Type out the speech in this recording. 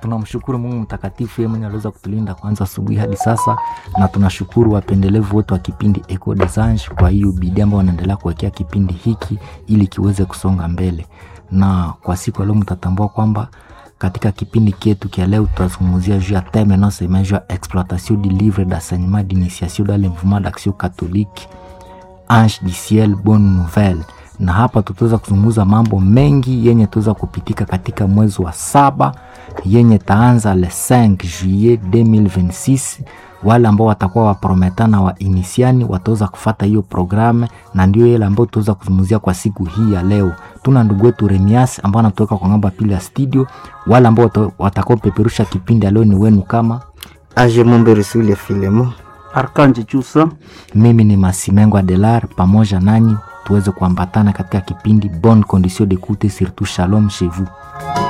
tunamshukuru mungu mtakatifu yeye mwenye aliweza kutulinda kwanza asubuhi hadi sasa na tunashukuru wapendelevu wote wa kipindi eco des anges kwa hiyo bidii ambao wanaendelea kuwekea kipindi hiki ili kiweze kusonga mbele na kwa siku ya leo mtatambua kwamba katika kipindi kietu kia leo tutazungumzia juu ya theme inayosema juu ya exploitation du livre d'enseignement d'initiation dans le mouvement d'action catholique ange du ciel bonne nouvelle na hapa tutaweza kuzungumza mambo mengi yenye tuweza kupitika katika mwezi wa saba yenye taanza le 5 juillet 2026 wale ambao watakuwa waprometana wa inisiani wataweza kufata hiyo programe na ndio ile ambayo tutaweza kuzungumzia kwa siku hii ya leo tuna ndugu wetu remias ambao anatoka kwa ngamba pili ya studio wale ambao watakaopeperusha kipindi ya leo ni wenu kama age momberesule filemo arkanje chusa mimi ni masimengo adelar pamoja nanyi tuweze kuambatana katika kipindi bonne condition d'écoute surtout shalom chez vous